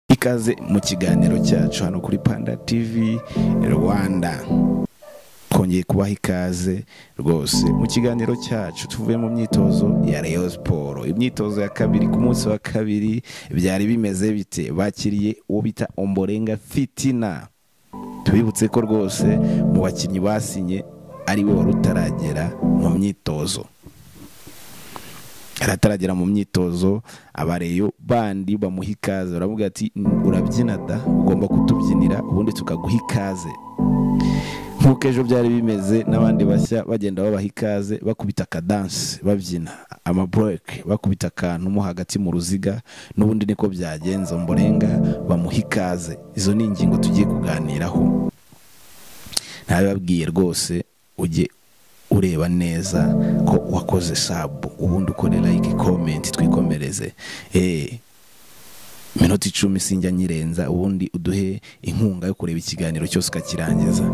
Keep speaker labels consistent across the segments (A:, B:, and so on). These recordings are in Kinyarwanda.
A: ikaze mu kiganiro cyacu hano kuri panda tv rwanda twongeye kubaha ikaze rwose mu kiganiro cyacu tuvuye mu myitozo ya Rayon siporo imyitozo ya kabiri ku munsi wa kabiri byari bimeze bite bakiriye uwo bita omborenga fitina tubibutse ko rwose mu bakinnyi basinye ari we wari utaragera mu myitozo arataragera mu myitozo abareyo bandi bamuha ikaze baravuga ati urabyina da ugomba kutubyinira ubundi tukaguha ikaze nk'uko ejo byari bimeze n'abandi bashya bagenda babaha ikaze bakubita akadansi babyina amabureke bakubita akantu mo hagati mu ruziga n'ubundi niko byagenze mborenga bamuha ikaze izo ni ingingo tugiye kuganiraho ntabibabwiye rwose ujye ureba neza ko wakoze sabu ubundi ukore like komenti twikomereze eee minota icumi sinjya nyirenza ubundi uduhe inkunga yo kureba ikiganiro cyose ukakirangiza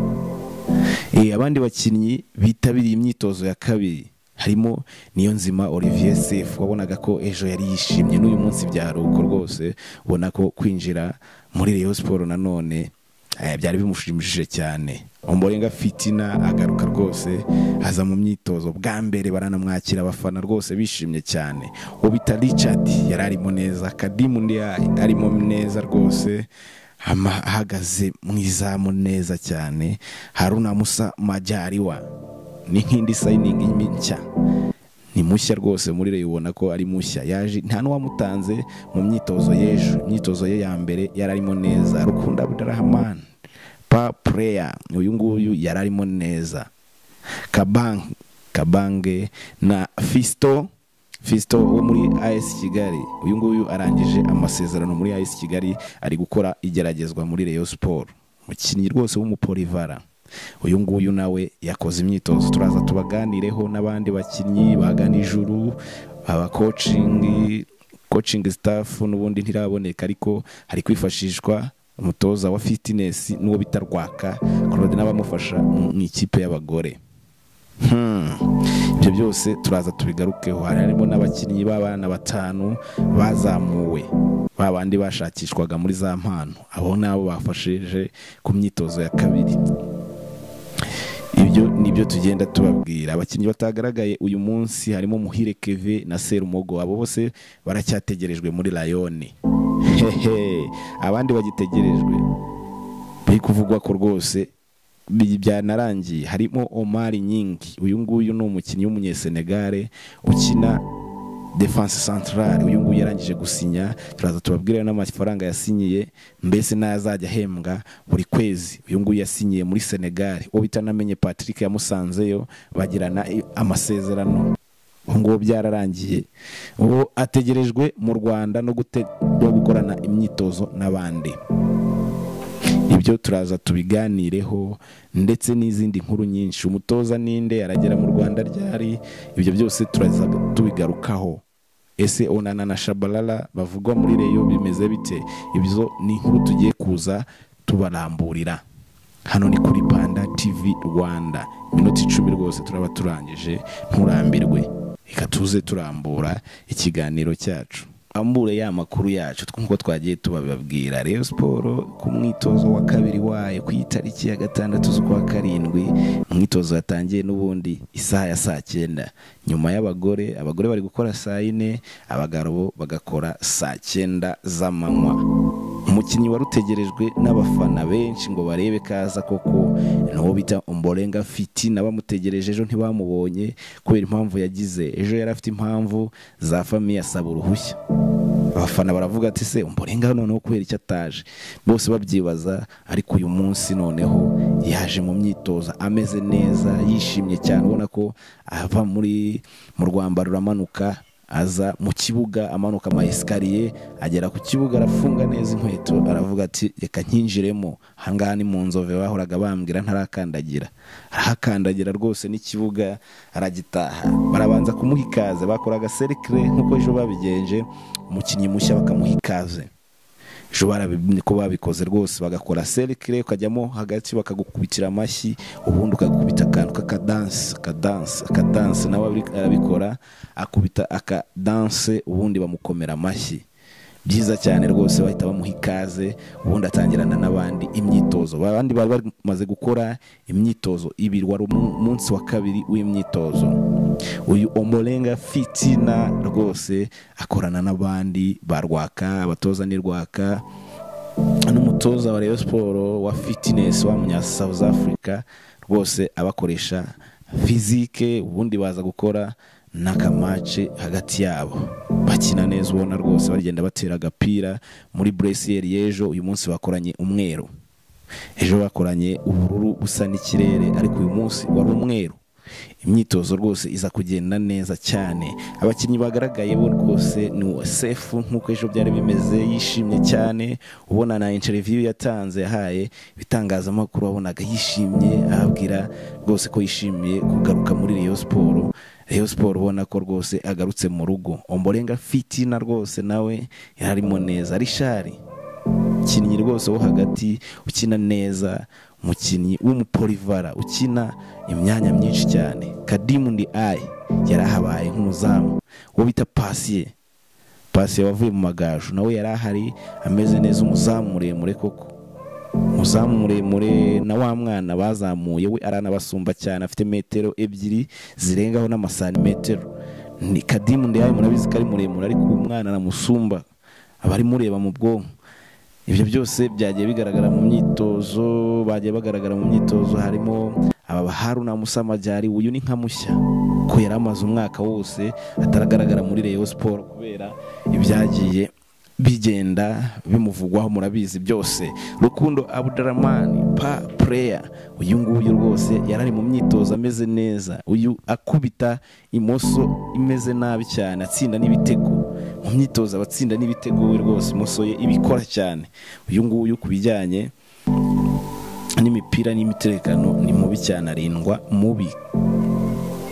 A: eee abandi bakinnyi bitabiriye imyitozo ya kabiri harimo niyo nzima olivier sefu wabonaga ko ejo yari yishimye n'uyu munsi byari uko rwose ubona ko kwinjira muri reyo siporo nanone byari bimushimishije cyane umborenga fitina agaruka rwose aza mu myitozo bwa mbere baranamwakira abafana rwose bishimye cyane uwo bita richard yari arimo neza kadimu undi arimo neza rwose ahagaze mu izamu neza cyane haruna musa majyariwa ni nk'indi sayiningi nshya ni mushya rwose muri reyo ubona ko ari mushya yaje nta n'uwamutanze mu myitozo y'ejo imyitozo ye ya mbere yari arimo neza rukunda abudarahamani pa pureya uyu nguyu yari arimo neza kabange kabange na fisito fisito wo muri ayesi kigali uyu nguyu arangije amasezerano muri ayesi kigali ari gukora igeragezwa muri reyo siporo umukinnyi rwose w'umupolivara uyu nguyu nawe yakoze imyitozo turaza tubaganireho n'abandi bakinnyi bagana ijuru abakocingi kocingi sitafu n'ubundi ntiraboneka ariko hari kwifashishwa umutoza wa fitinesi n'uwo bita rwaka claude n'abamufasha mu ikipe y'abagore ibyo byose turaza tubigarukeho harimo n'abakinnyi b'abana batanu bazamuwe ba bandi bashakishwaga muri za mpano abo nabo bafashije ku myitozo ya kabiri ibyo ni byo tugenda tubabwira abakinnyi batagaragaye uyu munsi harimo muhire keve na serumogo abo bose baracyategerejwe muri rayoni hehe abandi bagitegerejwe biri kuvugwa ko rwose byanarangiye harimo omari nyingi uyu nguyu ni umukinnyi w'umunyesenegare ukina defanse santarari uyu nguyu yarangije gusinya turaza tubabwire n'amafaranga yasinyiye mbese n'ayo azajya ahembwa buri kwezi uyu nguyu yasinyiye muri senegali uwo bita namenye patrick yamusanzeyo bagirana amasezerano ubu ngubu byararangiye ubu ategerejwe mu rwanda no gukorana imyitozo n'abandi ibyo turaza tubiganireho ndetse n'izindi nkuru nyinshi umutoza ninde aragera mu rwanda ryari ibyo byose turaza tubigarukaho ese onana na shabarara bavugwa muri reyo bimeze bite ibyo ni inkuru tugiye kuza tubaramburira hano ni kuri panda tv rwanda iminota icumi rwose turaba turangije nturambirwe reka tuze turambura ikiganiro cyacu ambure ya makuru yacu twuko twagiye tubabibabwira reyo siporo ku mwitozo wa kabiri wayo ku itariki ya gatandatu z'ukwa karindwi umwitozo yatangiye n'ubundi isaha ya saa cyenda nyuma y'abagore abagore bari gukora saa yine abagabo bagakora saa cyenda z'amanywa umukinnyi wari utegerejwe n'abafana benshi ngo barebe kaza koko n'uwo bita umborenga fitina bamutegereje ejo ntibamubonye kubera impamvu yagize ejo yari afite impamvu za famiye asaba uruhushya abafana baravuga ati se umborenga noneho kubera icyo ataje bose babyibaza ariko uyu munsi noneho yaje mu myitozo ameze neza yishimye cyane ubona ko ava muri mu rwambaro uramanuka aza mu kibuga amanuka ama esikariye agera ku kibuga arafunga neza inkweto aravuga ati reka nkinjiremo ahangaha ni mu nzove bahoraga bambwira ntarakandagira arahakandagira rwose n'ikibuga aragitaha barabanza kumuha ikaze bakoraga serikire nk'uko ejo babigenje umukinnyi mushya bakamuha ikaze ushobora ko babikoze rwose bagakora serikire ukajyamo hagati bakagukubitira amashyi ubundi ukagukubita akantu k'akadanse akadanse akadanse nawe arabikora akubita akadanse ubundi bamukomera amashyi byiza cyane rwose bahita bamuha ikaze ubundi atangirana n'abandi imyitozo abandi bari bamaze gukora imyitozo ibiri wari umunsi wa kabiri w'imyitozo uyu omurenga fitina rwose akorana n'abandi ba rwaka abatoza ni rwaka n'umutoza wa Rayon siporo wa fitinesi wa munya South Africa rwose abakoresha fizike ubundi baza gukora n'akamace hagati yabo bakina neza ubona rwose bagenda batera agapira muri buresiyeri y'ejo uyu munsi bakoranye umweru ejo bakoranye ubururu busa n'ikirere ariko uyu munsi wari umweru imyitozo rwose iza kugenda neza cyane abakinnyi bagaragaye bo rwose ni sefu nk'uko ejo byari bimeze yishimye cyane ubona na interiviyu yatanze yahaye ibitangazamakuru wabonaga yishimye ababwira rwose ko yishimiye kugaruka muri Rayon siporo Rayon siporo ubona ko rwose agarutse mu rugo omborenga fitina rwose nawe yararimo neza rishari umukinnyi rwose wo hagati ukina neza umukinnyi w'umupolivara ukina imyanya myinshi cyane kadimu ndi ayi yarahabaye nk'umuzamu uwo bita pasiye pasiye wavuye mu magaju nawe yari ahari ameze neza umuzamu muremure koko umuzamu muremure na wa mwana bazamuye we aranabasumba cyane afite metero ebyiri zirengaho n'amasantimetero ni kadimu ndi ayi murabizi ko ari muremure ariko uwo mwana aramusumba aba ari mureba mu bwonko ibyo byose byagiye bigaragara mu myitozo bagiye bagaragara mu myitozo harimo aba haruna musamajyari uyu ni nka mushya ko yari amaze umwaka wose ataragaragara muri Rayon siporo kubera ibyagiye bigenda bimuvugwaho murabizi byose rukundo abudaramani pa pureya uyu nguyu rwose yari ari mu myitozo ameze neza uyu akubita imoso imeze nabi cyane atsinda n'ibitego mu myitozo abatsinda n'ibitego we rwose imoso ye ibikora cyane uyu nguyu ku bijyanye n'imipira n'imiterekano ni mubi cyane arindwa mubi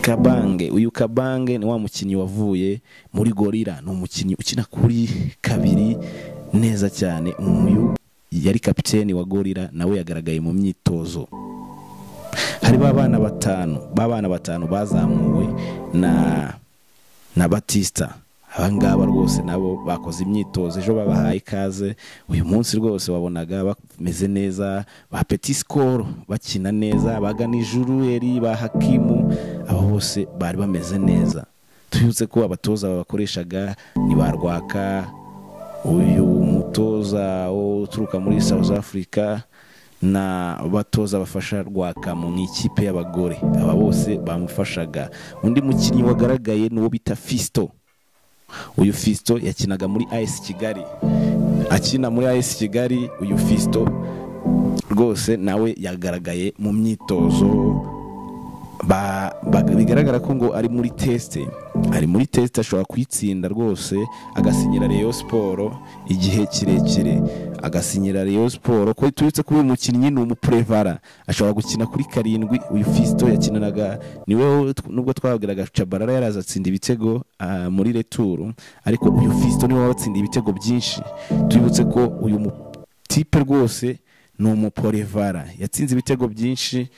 A: kabange uyu kabange ni wa mukinnyi wavuye muri gorira ni umukinnyi ukina kuri kabiri neza cyane uyu yari kapiteni wa gorira nawe yagaragaye mu myitozo hari ba bana batanu ba bana batanu bazamuwe na na batisita abangaba rwose nabo bakoze imyitozo ejo babahaye ikaze uyu munsi rwose wabonaga bameze neza ba peti sikoro bakina neza bagana ijuru eri ba hakimu abo bose bari bameze neza tubibutse ko abatoza babakoreshaga ni ba rwaka uyu mutoza uturuka muri south africa n'abatoza bafasha rwaka mu ikipe y'abagore aba bose bamufashaga undi mukinnyi wagaragaye ni uwo bita fisito uyu fisito yakinaga muri ayesi kigali akina muri ayesi kigali uyu fisito rwose nawe yagaragaye mu myitozo bigaragara ko ngo ari muri tesite ari muri tesite ashobora kuyitsinda rwose agasinyira reyo siporo igihe kirekire agasinyira reyo siporo ko turetse ko uyu mukinnyi ni umupurevara ashobora gukina kuri karindwi uyu fisito yakinanaga niwe nubwo twabwiraga cabarara yaraza atsinda ibitego muri returu ariko uyu fisito niwe watsindiye ibitego byinshi tubibutse ko uyu tipe rwose ni umupurevara yatsinze ibitego byinshi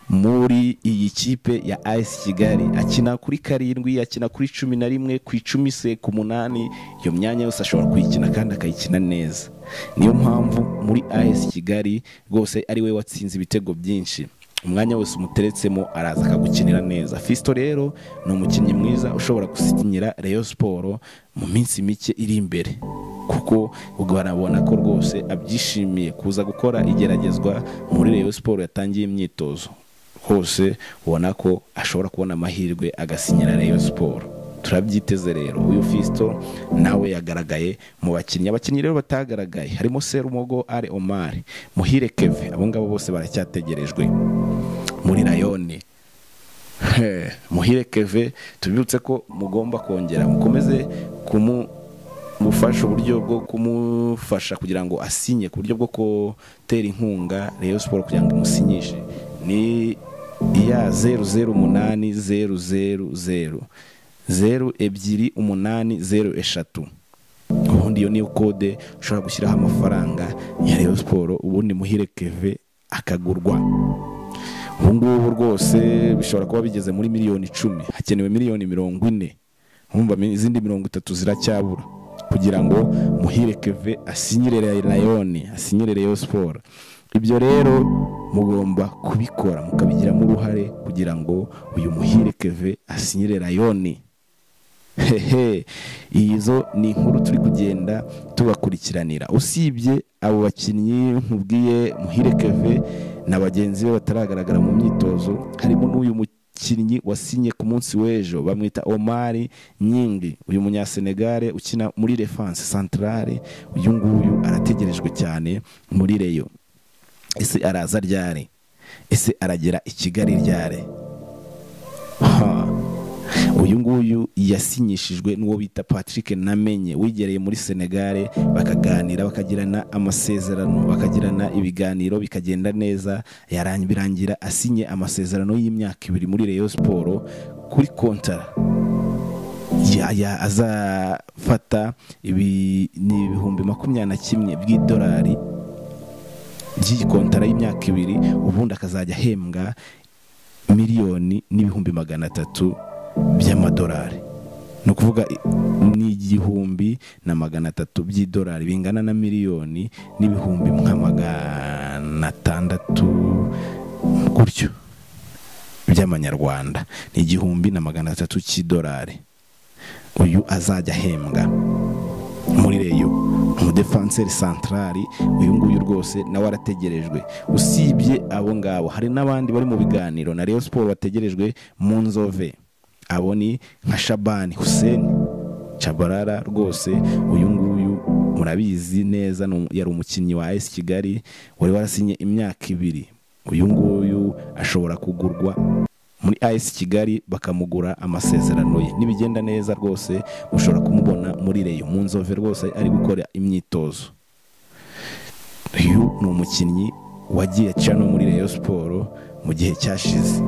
A: muri iyi kipe ya ayisi kigali akina kuri karindwi akina kuri cumi na rimwe ku icumi se ku munani iyo myanya yose ashobora kuyikina kandi akayikina neza niyo mpamvu muri ayisi kigali rwose ari we watsinze ibitego byinshi umwanya wose umuteretsemo araza akagukinira neza fisito rero ni umukinnyi mwiza ushobora gusinyira reyo siporo mu minsi mike iri imbere kuko barabona ko rwose abyishimiye kuza gukora igeragezwa muri reyo siporo yatangiye imyitozo hose ubona ko ashobora kubona amahirwe agasinyira reyo siporo turabyiteze rero uyu fisito nawe yagaragaye mu bakinnyi abakinnyi rero batagaragaye harimo serumogo ari omari muhire keve abo ngabo bose baracyategerejwe muri rayoni muhire keve tubibutse ko mugomba kongera mukomeze kumu gufasha uburyo bwo kumufasha kugira ngo asinye ku buryo bwo gutera inkunga reyo siporo kugira ngo imusinyishe ni iya zeru zeru umunani zeru zeru zeru zeru ebyiri umunani zeru eshatu ubundi iyo niyo kode ushobora gushyiraho amafaranga ya reyo siporo ubundi muhire keve akagurwa ubu ngubu rwose bishobora kuba bigeze muri miliyoni icumi hakenewe miliyoni mirongo ine izindi mirongo itatu ziracyabura kugira ngo muhire keve asinyirere rayoni asinyirere yo siporo ibyo rero mugomba kubikora mukabigiramo uruhare kugira ngo uyu muhire keve asinyire rayoni hehe izo ni inkuru turi kugenda tubakurikiranira usibye abo bakinnyi nkubwiye muhire keve na bagenzi be bataragaragara mu myitozo harimo n'uyu mukinnyi wasinye ku munsi w'ejo bamwita omari nyingi uyu munyasenegare ukina muri refanse santarare uyu nguyu arategerejwe cyane muri reyo ese araza ryari ese aragera i kigali ryari uyu nguyu yasinyishijwe n'uwo bita patrick namenye wigereye muri senegare bakaganira bakagirana amasezerano bakagirana ibiganiro bikagenda neza birangira asinye amasezerano y'imyaka ibiri muri reyo siporo kuri kontara azafata ibihumbi makumyabiri na kimwe by'idolari ry'ikontara y'imyaka ibiri ubundi akazajya ahembwa miliyoni n'ibihumbi magana atatu by'amadolari ni ukuvuga ni igihumbi na magana atatu by'idolari bingana na miliyoni n'ibihumbi nka magana atandatu gutyo by'amanyarwanda ni igihumbi na magana atatu cy'idolari uyu azajya ahembwa muri reyo umudefanseri santarari uyu nguyu rwose nawe arategerejwe usibye abo ngabo hari n'abandi bari mu biganiro na reyo siporo bategerejwe mu nzove abo ni nka shabani huseni cabarara rwose uyu nguyu murabizi neza yari umukinnyi wa esi kigali wari warasinye imyaka ibiri uyu nguyu ashobora kugurwa muri esi kigali bakamugura amasezerano ye nibigenda neza rwose ushobora kumubona muri reyo mu nzove rwose ari gukora imyitozo uyu ni umukinnyi wagiye cano muri reyo siporo mu gihe cyashize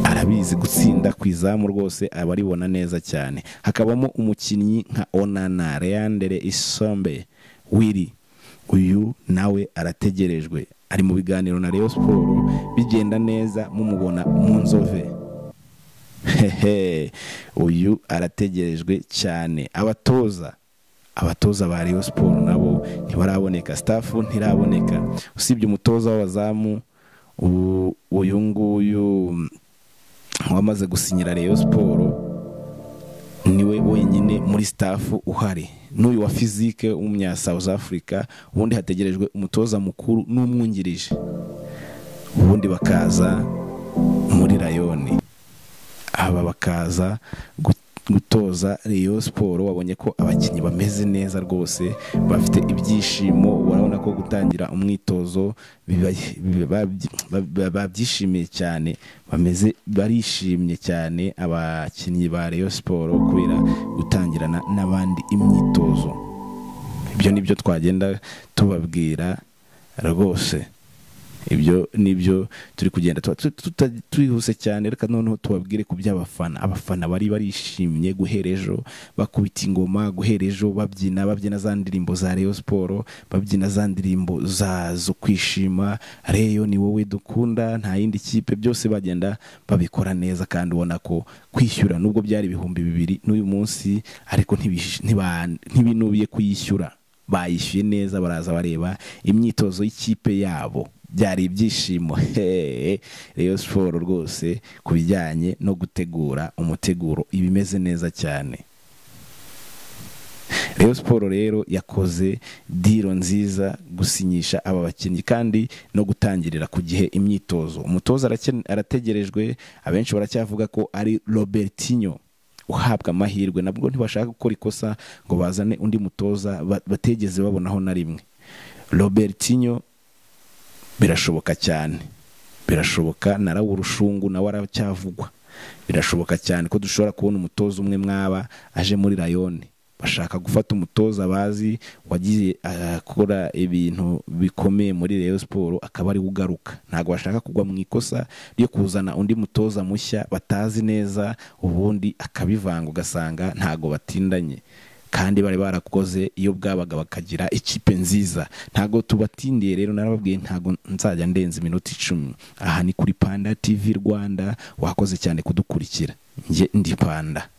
A: arabizi gutsinda ku izamu rwose abaribona neza cyane hakabamo umukinnyi nka onana leandere isombe wiri uyu nawe arategerejwe ari mu biganiro na reyo siporo bigenda neza mumubona mu nzove hehe uyu arategerejwe cyane abatoza abatoza ba reyo siporo nabo ntibaraboneka sitafu ntiraboneka usibye umutoza w'abazamu uyu nguyu wamaze gusinyira reyo siporo niwe wenyine muri sitafu uhari n'uyu wa fizike w'umunya South Africa ubundi hategerejwe umutoza mukuru n'umwungirije ubundi bakaza muri rayoni aba bakaza gutoza reyo siporo wabonye ko abakinnyi bameze neza rwose bafite ibyishimo urabona ko gutangira umwitozo babyishimiye cyane bameze barishimye cyane abakinnyi ba reyo siporo kubera gutangirana n'abandi imyitozo ibyo ni byo twagenda tubabwira rwose ibyo ni byo turi kugenda twihuse cyane reka noneho tubabwire ku by'abafana abafana bari barishimye guhera ejo bakubita ingoma guhera ejo babyina babyina za ndirimbo za reyo siporo babyina za ndirimbo zo kwishima reyo ni wowe dukunda nta yindi kipe byose bagenda babikora neza kandi ubona ko kwishyura nubwo byari ibihumbi bibiri n'uyu munsi ariko ntibinubiye kuyishyura bayishyuye neza baraza bareba imyitozo y'ikipe yabo byari ibyishimo hehe reyo siporo rwose ku bijyanye no gutegura umuteguro iba imeze neza cyane reyo siporo rero yakoze diro nziza gusinyisha aba bakinnyi kandi no gutangirira ku gihe imyitozo umutoza arategerejwe abenshi baracyavuga ko ari robertinho uhabwa amahirwe nabwo ntibashaka gukora ikosa ngo bazane undi mutoza bategeze babonaho na rimwe robertinho birashoboka cyane birashoboka na urushungu nawe aracyavugwa birashoboka cyane ko dushobora kubona umutoza umwe mwaba aje muri rayoni bashaka gufata umutoza bazi wagiye akora ibintu bikomeye muri reyo siporo akaba ari ugaruka ntabwo bashaka kugwa mu ikosa ryo kuzana undi mutoza mushya batazi neza ubundi akabivanga ugasanga ntabwo batindanye kandi bari barakoze iyo bwabaga bakagira ikipe nziza ntabwo tubatindiye rero narababwiye ntabwo nzajya ndenza iminota icumi aha ni kuri panda tv rwanda wakoze cyane kudukurikira njye ndi panda